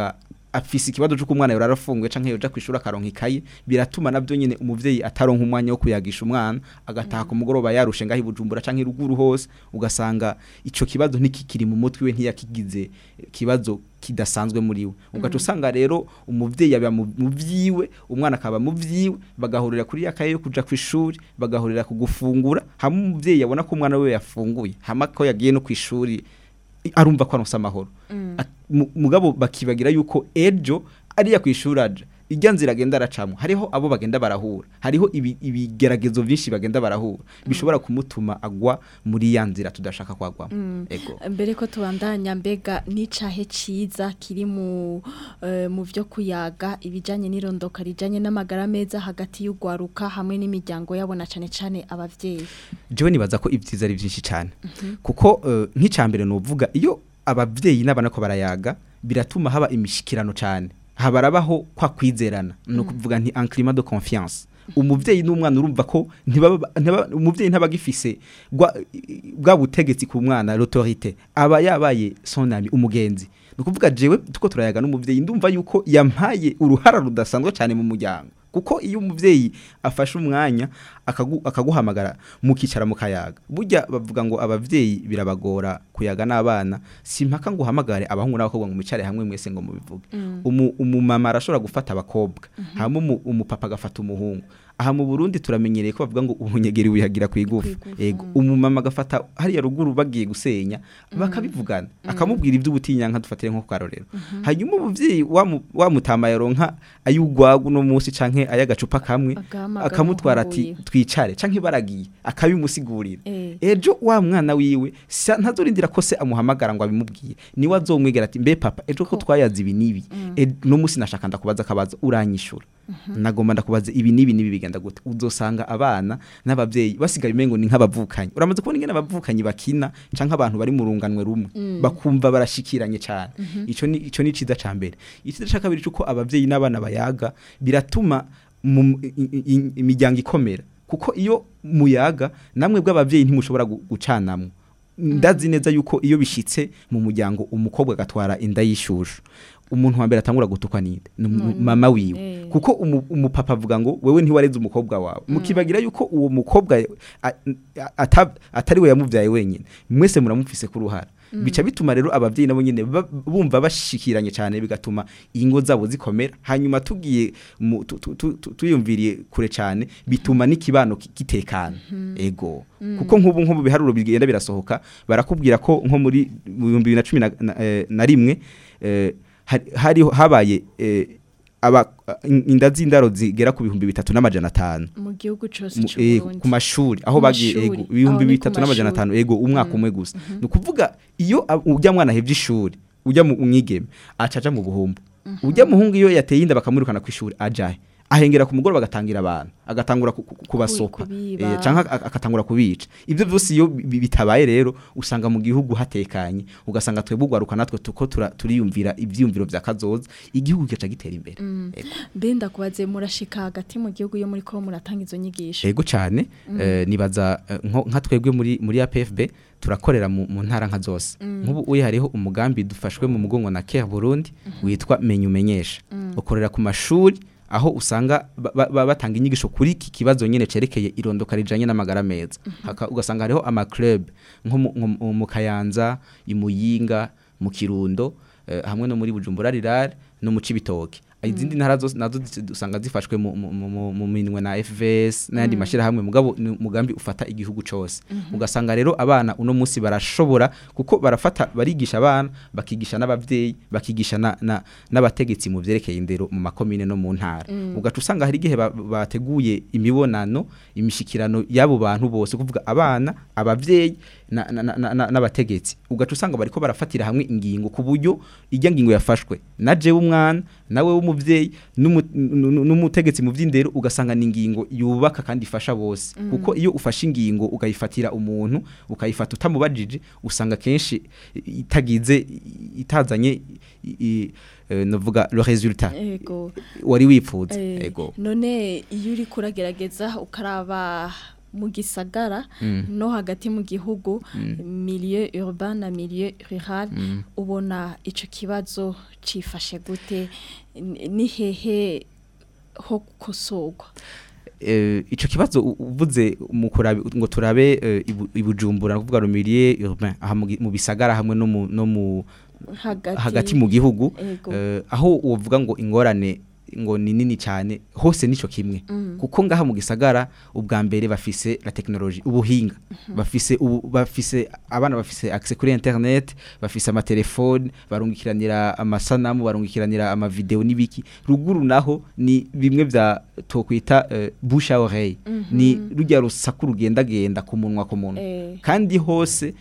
afise ikibazo cyo kumwana yari arafunguye canke yoja kwishura akaronka ikayi biratuma navyo nyene umuvyeyi ataronka umwanya wo kuyagisha umwana agataha ku mugoroba yarushe ngaho ibujumbura canke ruguru hose ugasanga ico kibazo ntikikiri mu mutwe we ntiyakigize kibazo kidasanzwe muri we ugaca usanga rero umuvyeyi aba mu mu vyiwe umwana akaba mu vyiwe bagahurira kuri yakaye yo kuja kwishuri bagahurira ku gufungura hamwe umuvyeyi yabona ko umwana we yafunguye hama ko yagiye no kwishuri i- arumva ko aronse amahoro At- mu- mugabo bakibagira yuko ejo ariya kwishuri aja ijya nzira agenda aracamo hariho abo bagenda barahura hariho ibi- ibigeragezo byinshi bagenda barahura bishobora kumutuma agwa muri ya nzira tudashaka kwagwamo ego mbere ko tubandanya mbega n'icahe ciza kiri mu eh, mu byo kuyaga ibijanye n'irondoka rijanye n'amagara meza hagati y'ugwaruka hamwe n'imiryango yabona cane cane abavyeyi jewe nibaza ko ibyiza ari byinshi cyane kuko eh, nk'icambere nuvuga iyo abavyeyi n'abana ko barayaga biratuma haba imishikirano cyane habarabaho kwa kwizerana no kuvuga nti un climat de confiance umuvyeyi n'umwana urumva ko ntibaba ntaba- umuvyeyi ntabagifise gwa bwa butegetsi ku mwana l'autorité aba yabaye son ami umugenzi no kuvuga jewe tuko turayaga n'umuvyeyi ndumva yuko yampaye uruhara rudasanzwe cyane mu muryango kuko iyo umuvyeyi afashe umwanya akagu, akaguhamagara mukicara mu kayaga burya bavuga ngo abavyeyi birabagora kuyaga n'abana simpaka ngo uhamagare abahungu n'abakobwa ngo mwicare hamwe mwese ngo mubivuge umu, umumama arashobora gufata abakobwa hama umu, umupapa agafata umuhungu aha mu Burundi turamenyereye ko bavuga ngo ubunyegeri wihagira ku igufa Kw'igufa, ego umumama agafata hariya ruguru bagiye gusenya bakabivugana akamubwira iby'ubutinyanka dufatire nko karorero hanyuma umuvyeyi wamu- wamutama yaronka ayugwagu no munsi canke ayagacupa kamwe Agahamagara akamutwara umuhungu ati wiwe. twicare canke baragiye akabimusigurira Eh. ejo wa mwana wiwe sa- ntazorindira ko se amuhamagara ngo abimubwiye niwe azomwegera ati mbe papa ejo ko twayaze ibi n'ibi E- no munsi nashaka ndakubaza akabaza uranyishura nagomba ndakubaza ibi n'ibi n'ibi bigenda gute uzosanga abana n'abavyeyi basigaye umengo ni nk'abavukanyi uramaze kubona ingene abavukanyi bakina canke abantu bari mu runganwe rumwe bakumva barashikiranye cyane ico ni ico ni ciza ca mbere iciza ca kabiri cuko abavyeyi n'abana bayaga biratuma mu- i- i- imiryango ikomera kuko iyo muyaga namwe bw'abavyeyi ntimushobora gu- gucanamwo ndazi neza yuko iyo bishitse mu muryango umukobwa agatwara inda y'ishushu umuntu wa mbere atangura gutukwa ninde ni umu- mama wiwe Eh. kuko umu- umupapa avuga ngo wewe ntiwareze umukobwa wawe mukibagira yuko uwo mukobwa a- a- ata- atari we yamuvyaye wenyine mwese muramufise ku ruhara bica bituma rero abavyeyi nabo nyene ba- bumva bashikiranye cyane bigatuma ingo zabo zikomera hanyuma tugiye mu- tu- tu- tu- tu- tuyumviriye kure cyane bituma n'ikibano ki- gitekana ego kuko nk'ubu nko mu biharuro bigenda birasohoka barakubwira ko nko muri mu bihumbi bibiri na cumi na- na- eh, na rimwe eh, hari- hariho habaye eh, aba in- inda z'indaro zigera ku bihumbi bitatu n'amajana atanu mu gihugu cose mu- c'u eh, Burundi ku mashuri aho Ku bagiye mashuri. ego ibihumbi Aho ni ku bitatu n'amajana mashuri. atanu ego umwaka umwe gusa ni ukuvuga iyo ab- ujya mwana ahevye ishuri ujya mu mwigeme acaja mu buhumbu ujya muhungu iyo yateye inda bakamwirukana ku ishuri ajahe ahengera ku mugoroba agatangira abantu agatangura ku- ku- kubasopa kubiba. eh, canke ak- agatangura kubica ibyo byose iyo bi- bitabaye rero usanga mu gihugu hatekanye ugasanga twebwe ugwaruka natwe tuko tura- turiyumvira ivyiyumviro vya kazoza igihugu kigaca gitera imbere Ego. mbe ndakubaze murashika hagati mu gihugu yo muri ko muratanga izo nyigisho Ego cyane eh, nibaza eh, nko- nka twebwe muri muri APFB turakorera mu, mu ntara nka zose nk'ubu uyi hariho umugambi dufashwe mu mugongo na Care Burundi witwa menya umenyesha ukorera ku mashuri aho usanga ba- ba- ba- batanga inyigisho kuri iki kibazo nyene cerekeye irondoka rijanye n'amagara meza Haka- ugasanga hariho ama club nko mu- nko mu- mu Kayanza imuyinga mu Kirundo eh, hamwe no muri Bujumbura rirare no mu Cibitoke izindi ntara zose nazo zi- usanga zifashwe mu, mu, mu, mu- mu minwe na FVS n'ayandi mashirahamwe mugabo ni umugambi ufata igihugu cose ugasanga rero abana uno munsi barashobora kuko barafata barigisha abana bakigisha n'abavyeyi bakigisha na- na- n'abategetsi mu vyerekeye indero mu makomine no mu ntara ugaca usanga hari igihe ba- bateguye imibonano imishikirano y'abo bantu bose kuvuga abana abavyeyi na- na- na- na- na- n'abategetsi ugaca usanga bariko barafatira hamwe ingingo ku buryo ijya ngingo yafashwe na jewe umwana nawe w'umuvyeyi n'umu- nu- n'umutegetsi mu vy'indero ugasanga ni ingingo yubaka kandi ifasha bose kuko iyo ufashe ingingo ukayifatira umuntu ukayifata utamubajije usanga kenshi itagize itazanye i- i- eh, novuga le résultat ego wari wipfuza Eh, ego none iyo uri kuragerageza ukaraba mu gisagara no hagati mu gihugu milieu urbain na milieu rural ubona ico kibazo cifashe gute Ni- ni hehe ho gukosorwa eh, ico kibazo u- uvuze mu kurabe ngo turabe eh, ibu- ibujumbura kuvuga rumiriye urbain aha mu gi- mu bisagara hamwe no mu no mu hagati hagati mu gihugu Ego. eh, aho uvuga ngo ingorane ngo ni nini cyane hose nico kimwe kuko ngaha mu gisagara ubwa mbere bafise la technologie ubuhinga bafise ubu, bafise abana bafise access kuri internet bafise amatelefone barungikiranira amasanamu barungikiranira ama video n'ibiki ruguru naho ni bimwe vya tokwita uh, bouche à oreille ni rujya rusaku rugenda genda ku munwa ku munwa Eh. kandi hose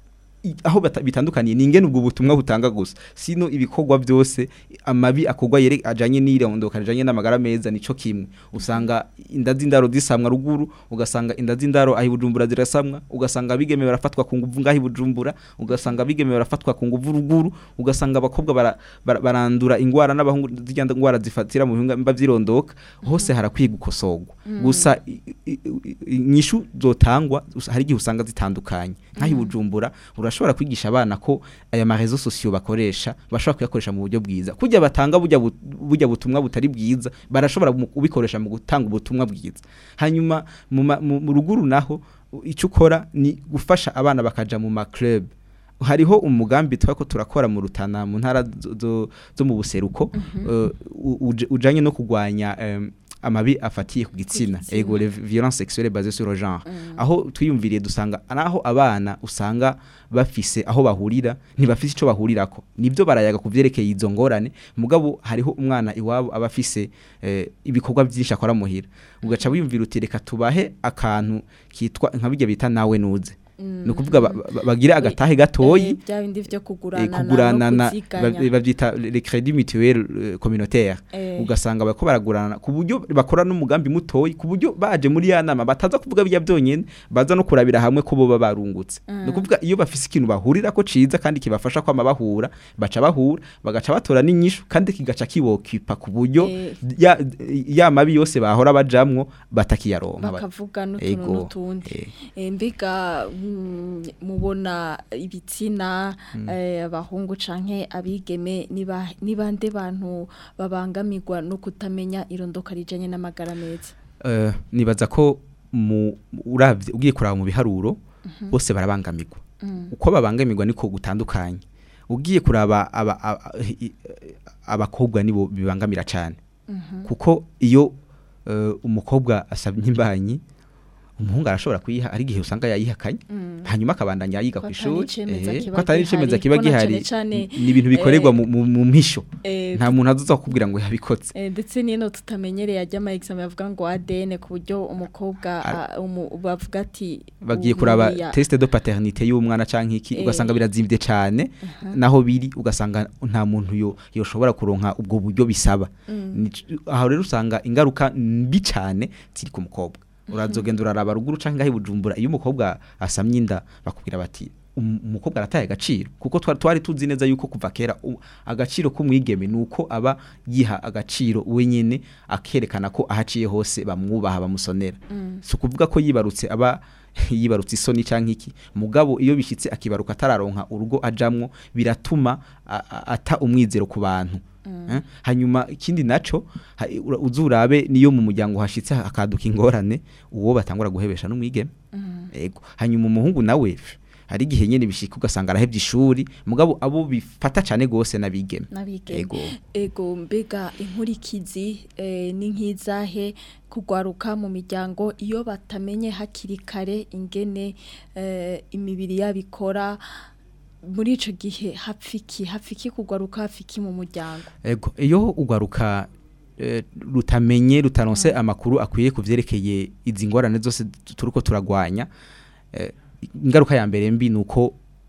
i- aho bata- bitandukaniye ni ingene ubwo butumwa butanga gusa sino ibikorwa byose amabi akorwa yere ajanye n'irondoka ajanye n'amagara meza nico kimwe usanga inda z'indaro zisamwa ruguru ugasanga inda z'indaro ahi bujumbura zirasamwa ugasanga abigeme barafatwa ku nguvu ngahi bujumbura ugasanga abigeme barafatwa ku nguvu ruguru ugasanga abakobwa bara, bara, barandura ingwara n'abahungu zijya ngwara zifatira mu bihimba vyirondoka hose harakwiye gukosorwa gusa i- i- i- inyishu zotangwa us- hari igihe usanga zitandukanye nk'ahi bujumbura urashobora kwigisha abana ko aya marezo sosiyo bakoresha bashobora kuyakoresha mu buryo bwiza kujya batanga bujya bu- bujya butumwa butari bwiza barashobora mu kubikoresha mu gutanga ubutumwa bwiza hanyuma mu ma- mu mu ruguru naho u- icyo ukora ni gufasha abana bakaja mu ma club hariho umugambi twako turakora mu rutana mu ntara zo- zo- zo mu buseruko eh, u- uje- ujanye no kugwanya em, amabi afatiye ku gitsina gitsina. ego les violences sexuelles basées sur le genre aho twiyumviriye dusanga naho abana usanga bafise aho bahurira ntibafise ico bahurirako nibyo barayaga ku vyerekeye izo ngorane mugabo hariho umwana iwabo aba afise eh, ibikorwa byinshi akora muhira ugaca wiyumvira uti reka tubahe akantu kitwa nka bijya bita nawe nuze ni ukuvuga ba- ba- bagire agatahe gatoyi Eh, bya bindi vyo eh, kuguranana kugurana no na kuziganya. ba- bavyita les crédits mutuels euh, communautaires Eh. ugasanga bariko baragurana ku buryo bakora n'umugambi mutoyi ku buryo baje muri ya nama bataza kuvuga bijya byonyene baza no kurabira hamwe ko boba barungutse ni ukuvuga iyo bafise ikintu bahurira ko ciza kandi kibafasha kwama bahura baca bahura bagaca batora n'inyishu kandi kigaca kibokipa ku buryo Eh. ya, ya mabi yose bahora bajamwo batakiyaronka bakavuga n'utuntu Ego. n'utundi Eh. Eh, mbega mm, mubona ibitsina eh, abahungu canke abigeme niba nibande bantu babangamirwa no kutamenya irondoka rijanye n'amagara meza Eh, nibaza ko mu uravye ugiye kuraba mu biharuro bose barabangamirwa uko babangamirwa niko gutandukanye ugiye kuraba aba- aba- i- abakobwa nibo bibangamira cyane kuko iyo eh, umukobwa asabye imbanyi umuhungu arashobora kuyiha ari igihe usanga yayihakanye hanyuma akabandanya yiga Ko ku atari ishuri icemeza eh, kiba ko atari icemeza gihari, kiba ko na gihari cane cane, ni ibintu bikorerwa eh, mu- mu mu mpisho eh, nta muntu azoza kukubwira ngo yabikotse Eh, ndetse n'ino tutamenyereye ajya ama examen bavuga ngo ADN ku buryo umukobwa ah, umu- bavuga ati bagiye ubu kuraba buriya- test de paternité y'umwana canke iki Eh. ugasanga birazimvye cane naho biri ugasanga nta muntu yo yoshobora kuronka ubwo buryo bisaba Ni- aho rero usanga ingaruka mbi cane ziri ku mukobwa urazogenda uraraba ruguru canke ngaho i bujumbura iyo umukobwa asamye inda bakubwira bati "Um- umukobwa arataye agaciro kuko twari twari tuzi neza yuko kuva kera u- agaciro k'umwigeme nuko aba yiha agaciro wenyene akerekana ko ahaciye hose bamwubaha bamusonera si ukuvuga ko yibarutse aba yibarutse isoni canke iki mugabo iyo bishyitse akibaruka atararonka urugo ajamwo biratuma a- a- ata umwizero ku bantu Eh, hanyuma ikindi naco ha- ura- uzurabe niyo mu muryango hashitse hakaduka ingorane uwo batangura guhebesha n'umwigeme ego hanyuma umuhungu nawe f- hari igihe nyene bishika ugasanga arahevye ishuri mugabo abo bifata cane gose n'abigeme n'abigeme ego ego mbega inkurikizi eh, ni nk'izahe kugwaruka mu miryango iyo batamenye hakiri kare ingene eh, imibiri yabo ikora muri ico gihe hapfiki hapfiki kugwaruka hapfiki mu muryango ego iyo ugaruka eh, rutamenye rutaronse amakuru akwiye kuvyerekeye izi ngorane zose tu- turiko turagwanya eh, ingaruka ya mbere mbi nuko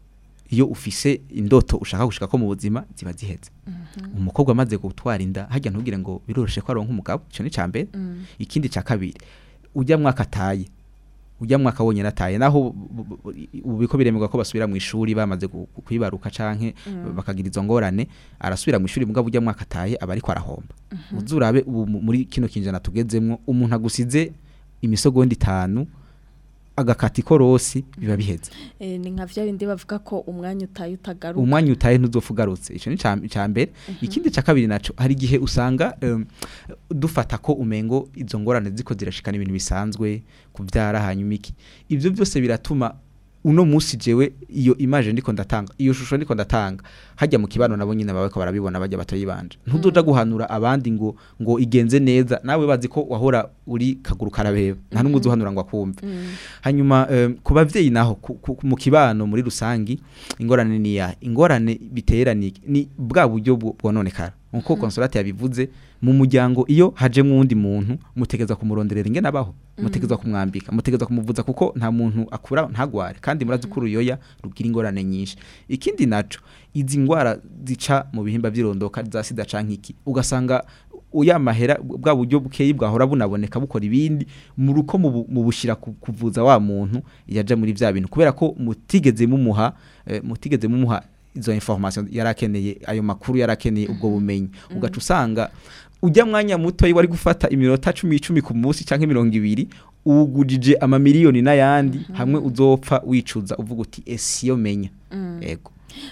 iyo ufise indoto ushaka gushika ko mu buzima ziba ziheze umukobwa amaze gutwara inda hajya ntugire ngo biroroshe ko aronka umugabo ico ni ca mbere ikindi ca kabiri ujya mwaka ataye ujya mwaka wonyene ataye naho bu- bu- bu- ubu biko biremerwa ko basubira mu ishuri bamaze gu- gu- kwibaruka canke bakagira izo ngorane arasubira mu ishuri mugabo ujya mwaka ataye aba ariko arahomba uzurabe ubu mu- muri kino kinjana tugezemwo umuntu agusize imisogondi itanu agakata ikorosi biba biheze Eh, ni nka vya bindi bavuga ko umwanya utaye utagaruka umwanya utaye ntuzopfa ugarutse icyo ni ca- ca mbere ikindi ca kabiri naco hari igihe usanga em, dufata ko umengo izo ngorane ziko zirashikana ibintu bisanzwe kuvyara hanyuma iki ivyo byose biratuma uno musi jewe iyo image ndiko ndatanga iyo shusho ndiko ndatanga hajya mu kibano nabo nyine babako barabibona bajya batoyibanje ntuzoja guhanura abandi ngo ngo igenze neza nawe bazi ko wahora uri kaguru karabeba nta numwe uzuhanura ngo akumve hanyuma em, ku bavyeyi naho ku- ku- mu kibano muri rusangi ingorane ni ya ingorane bitera ni ni bwa buryo bwo- bwononekara nkuko consolate yabivuze mu muryango iyo haje wundi muntu mutegeza kumuronderera ingene abaho mutegeza kumwambika mutegeza kumuvuza kuko nta muntu akura ntagware kandi murazi ko uruyoya rugira ingorane nyinshi ikindi naco izi ngwara zica mu bihimba by'irondoka za sida canke iki ugasanga uya mahera bwa buryo bukeyi bwahora bunaboneka bukora ibindi mu ruko mu bu- mu bushira ku- kuvuza wa muntu yaja muri vya bintu kubera ko mutigeze mumuha eh, mutigeze mumuha izo information yarakeneye ayo makuru yarakeneye ubwo bumenyi ugaca usanga ujya mwanya muto wari gufata iminota 10 10 ku munsi canke 200 ugujije amamiliyoni n'ayandi hamwe uzopfa wicuza uvuga uti esiyo menya ego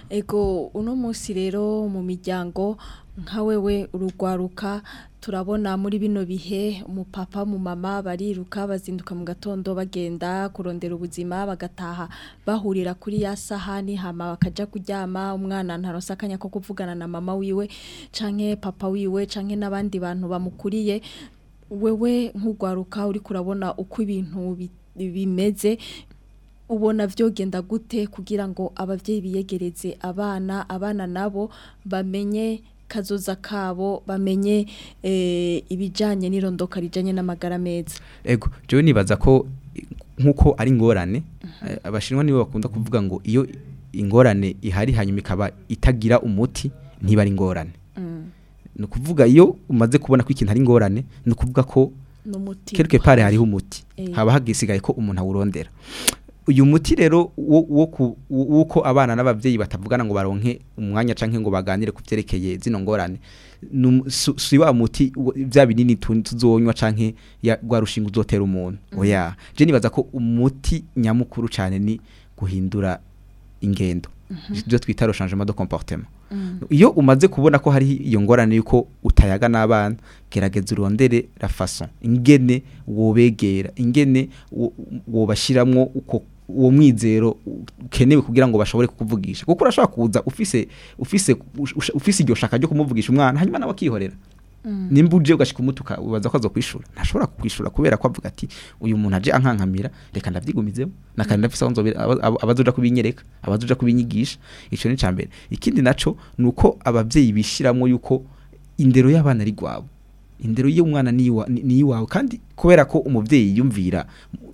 Ego uno munsi rero mu miryango nka wewe urugwaruka turabona muri bino bihe umupapa mu mama bariruka bazinduka mu gatondo bagenda kurondera ubuzima bagataha bahurira kuri ya sahani hama bakaja kuryama umwana ntaronse akanya ko kuvugana na mama wiwe canke papa wiwe canke n'abandi bantu bamukuriye wewe nk'ugwaruka uri kurabona uko ibintu bi- bimeze ubona vyogenda gute kugira ngo abavyeyi biyegereze abana abana nabo bamenye kazoza kabo bamenye eh, ibijanye n'irondoka rijanye n'amagara meza ego jewe nibaza ko eh, nkuko ari ingorane eh, abashinwa nibo bakunda kuvuga ngo iyo ingorane ihari hanyuma ikaba itagira umuti ntiba ari ingorane ni ukuvuga iyo umaze kubona ko ikintu ari ingorane ni ukuvuga ko n'umuti quelque part hariho umuti Eh. haba hagisigaye ko umuntu awurondera uyu muti rero wo wo ku- wo- wuko abana n'abavyeyi batavugana ngo baronke umwanya canke ngo baganire ku vyerekeye zino ngorane num- su- si wa muti wo- vya binini tu- tuzonywa canke ya gwa rushinga uzotera umuntu oya je nibaza ko umuti nyamukuru cane ni guhindura ingendo ibyo twita le changement de comportement iyo umaze kubona ko hari iyo ngorane yuko utayaga n'abana gerageza urondere la façon ingene wobegera ingene wo- wobashiramwo uko uwo mwizero ukenewe kugira ngo bashobore kukuvugisha kuko urashobora kuza ufise ufise ush- ufise iryo shaka ryo kumuvugisha umwana hanyuma nawe akihorera nimba uje ugashika umutuka ubaza ko azokwishura ntashobora kukwishura kubera ko avuga ati uyu muntu aje ankankamira reka ndavyigumizemo nakandi ndafise aho nzobera aba- aba- abazoja kubinyereka abazoja kubinyigisha ico ni cambere ikindi naco nuko abavyeyi bishiramwo yuko indero y'abana ari gwabo indero y'umwana ni iwa- ni ni iwawe kandi kubera ko umuvyeyi yumvira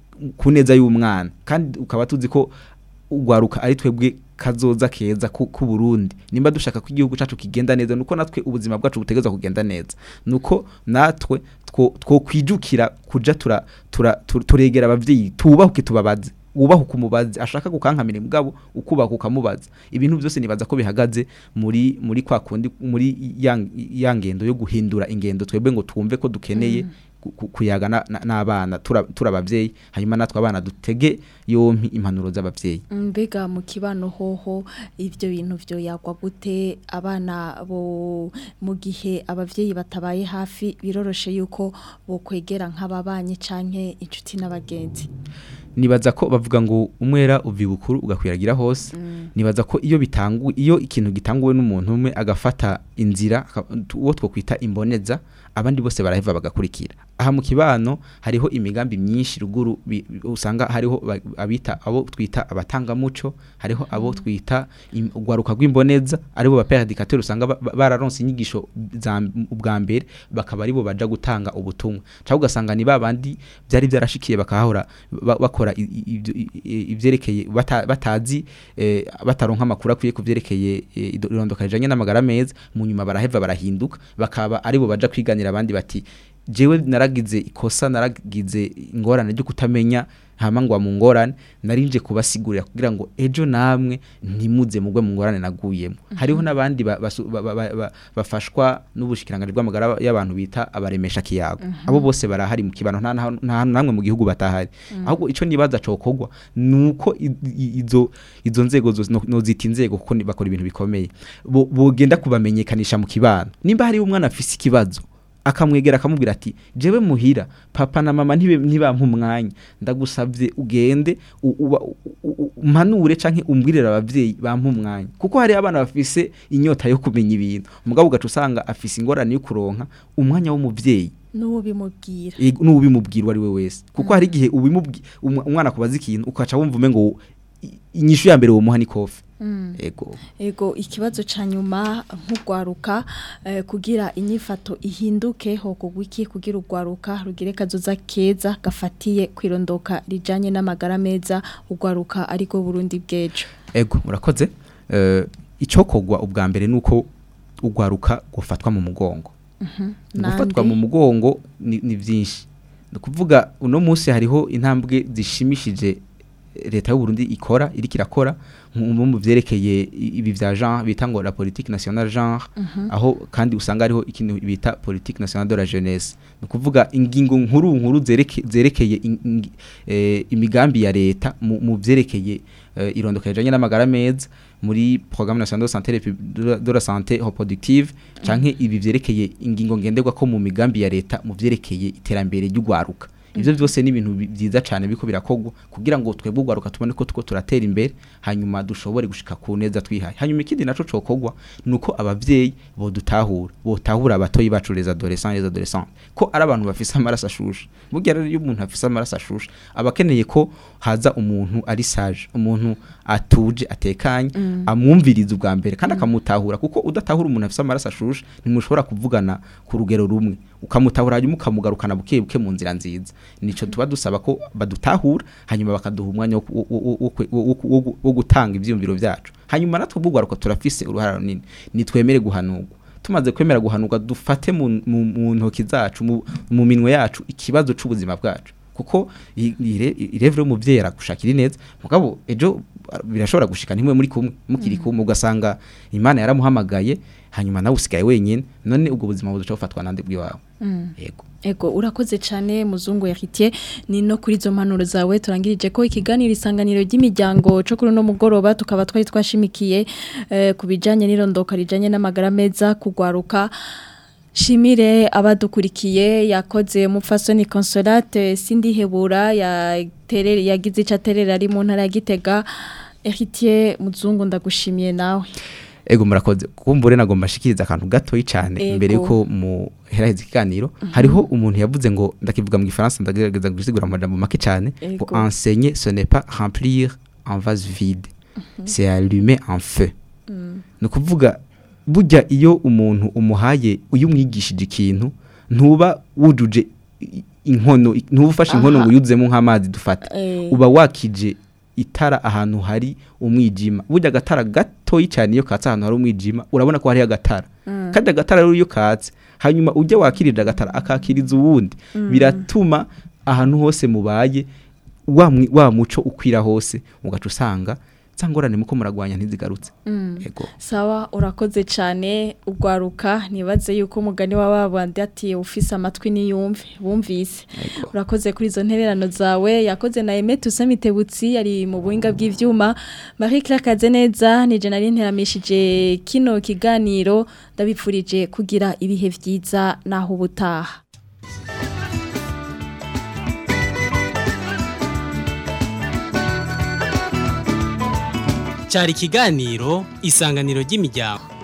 ku neza y'umwana kandi ukaba tuzi ko ugwaruka ari twebwe kazoza keza ku ku Burundi nimba dushaka ko igihugu cacu kigenda neza nuko natwe ubuzima bwacu butegeza kugenda neza nuko natwe two two kwijukira kuja tura, tura, tur- turegera abavyeyi tubahuke tubabaze wubahuka umubazi ashaka gukankamira mugabo ukubahuka ukamubaza ibintu byose nibaza ko bihagaze muri muri kwa kundi muri ya ya ngendo yo guhindura ingendo twebwe ngo twumve ko dukeneye ku- ku- kuyaga na- na- n'abana tura- turabavyeyi hanyuma natwe abana dutege yompi impanuro z'abavyeyi mbega mu kibano hoho ibyo bintu byo yagwa gute abana bo mu gihe abavyeyi batabaye hafi biroroshe yuko bo kwegera nk'ababanye canke inshuti n'abagenzi nibaza ko bavuga ngo umwera uvi bukuru ugakwiragira hose nibaza ko iyo bitangu iyo ikintu gitanguwe n'umuntu umwe agafata inzira aka- uwo two kwita imboneza abandi bose baraheva bagakurikira aha mu kibano hariho imigambi myinshi ruguru bi- bi- usanga hariho ba- abita abo twita abatangamuco hariho abo twita im- ugwaruka rw'imboneza aribo ba père educateur usanga ba- ba- bararonse inyigisho za m- ubwa mbere bakaba aribo baja gutanga ubutumwa cyangwa ugasanga ni babandi byari byarashikiye bakahora ba- bakora i- i- ibyo- i- i- ivyerekeye bata- batazi eh, bataronka amakuru akwiye kuvyerekeye eh, ido- irondoka rijanye n'amagara meza mu nyuma baraheva barahinduka bakaba aribo baja kwiganira abandi bati jewe naragize ikosa naragize ingorane ryo kutamenya hama ngwa mu ngorane narinje kubasigurira kugira ngo ejo namwe ntimuze mugwe mu ngorane naguyemo hariho n'abandi ba- basu- ba- ba- ba- ba- bafashwa n'ubushikiranganje bw'amagara y'abantu bita abaremesha kiyago abo bose barahari mu kibano nta nta- nta hantu namwe mu gihugu batahari ahubwo ico nibaza cokogwa nuko i- i- izo izo nzego zose no- nozita inzego kuko ni- bakora ibintu bikomeye bo- bogenda kubamenyekanisha mu kibano nimba hari umwana afise ikibazo akamwegera akamubwira ati jewe muhira papa na mama ntibe- ntibampa umwanya ndagusabye ugende u- uba- u- u- umpanure canke umbwirire abavyeyi bampa umwanya kuko hari abana bafise inyota yo kumenya ibintu mugabo ugaca usanga afise ingorane yo kuronka umwanya w'umuvyeyi n'uwo bimubwira Ego, n'ubimubwira uwo ari we wese kuko hari igihe ubimubwi- umwa- umwana kubaza ikintu ukaca wumva umengo i- inyishu ya mbere womuha ni kofi ego Ego ikibazo ca nyuma nk'ugwaruka eh, kugira inyifato ihinduke ho kugwiki kugira ugwaruka rugire kazoza keza gafatiye kwirondoka rijanye n'amagara meza ugwaruka ariko Burundi bwejo ego murakoze Eh, icokogwa ubwa mbere nuko ugwaruka gufatwa mu mugongo gufatwa mu mugongo ni, ni byinshi ni ukuvuga uno munsi hariho intambwe zishimishije leta y'u Burundi ikora iriko irakora nko mu vyerekeye i- ibi vya genre bita ngo la politique nationale genre aho kandi usanga hariho ikintu bita politique nationale de la jeunesse ni ukuvuga ingingo nkuru nkuru zereke, zerekeye in- in- eh, imigambi ya leta mu, mu vyerekeye eh, irondoka rijanye n'amagara meza muri programme nationale de santé répu- de la- de la santé reproductive canke ibi vyerekeye ingingo ngenderwa ko mu migambi ya leta mu vyerekeye iterambere ry'ugwaruka ivyo byose ni ibintu bi- vyiza cyane biko birakogwa kugira ngo twebwe ugwaruka tubone ko tuko turatera imbere hanyuma dushobore gushika ku neza twihaye hanyuma ikindi naco cokogwa nuko abavyeyi bodutahura botahura abatoyi bacu les adolescents les adolescents ko ari abantu bafise amaraso ashushe burya rero iyo umuntu afise amaraso ashushe aba akeneye ko haza umuntu ari sage umuntu atuje atekanye amwumviriza ubwa mbere kandi akamutahura kuko udatahura umuntu afise amaraso ashushe ntimushobora kuvugana ku rugero rumwe ukamutahura hanyuma ukamugarukana buke buke mu nzira nziza nico tuba dusaba ko badutahura hanyuma bakaduha umwanya wo ku- wo- wo- wo- wo- wo- wo- wo gutanga ivyiyumviro vyacu hanyuma natwe ubugwaruka turafise uruhara runini nitwemere guhanurwa tumaze kwemera guhanurwa dufate mu, mu, mu ntoki zacu mu, mu minwe yacu ikibazo c'ubuzima bwacu kuko i- ire- irevure y'umuvyeyi aragushakira ineza mugabo ejo birashobora gushika ntimwe muri kumwe mukiri kumwe ugasanga imana yaramuhamagaye hanyuma nawe usigaye wenyine none ubwo buzima buduca bufatwa nande bw'iwawe yego Ego urakoze cyane muzungu yakitiye ni no kuri zo mpanuro zawe turangirije ko ikiganiro isanganiro ry'imiryango cyo kuri no mugoroba tukaba twari twashimikiye eh, ku bijanye n'irondoka rijanye n'amagara meza kugwaruka Shimire abadukurikiye yakoze mufasoni consolate sindihebura ya terere yagize ica terera ari mu ntara ya Gitega Héritier muzungu ndagushimiye nawe ego murakoze kumbure nagomba shikiriza akantu gatoyi cyane Ego. imbere yuko mu heraheza ikiganiro hariho umuntu yavuze ngo ndakivuga mu gifaransa ndagerageza gusigura mu majambo make cyane ngo Ego. enseigner ce n'est pas remplir un vase vide c'est allumer un feu ni ukuvuga burya iyo umuntu umuhaye iyo umwigishije ikintu ntuba wujuje i- inkono ntuba ufashe inkono Aha. ngo uyuzemo nk'amazi dufata Eh. uba wakije itara ahantu hari umwijima burya agatara gatoyi cyane iyo katse ahantu hari umwijima urabona ko hariho agatara kandi agatara rero iyo katse hanyuma ujya wakirira agatara akakiriza uwundi biratuma ahantu hose mubaye wa mwi- wa muco ukwira hose ugaca usanga za ngorane muko muragwanya ntizigarutse yego Sawa urakoze cyane ugwaruka nibaze yuko umugani wa babandi ati ufise amatwi niyumve bumvise urakoze kuri izo ntererano zawe yakoze na Aimé Toussaint Mitebutsi yari mu buhinga bw'ivyuma Marie Claire Kazeneza ni je nari nteramishije kino kiganiro ndabipfurije kugira ibihe vyiza naho ubutaha cyari ikiganiro isanganiro ry'imiryango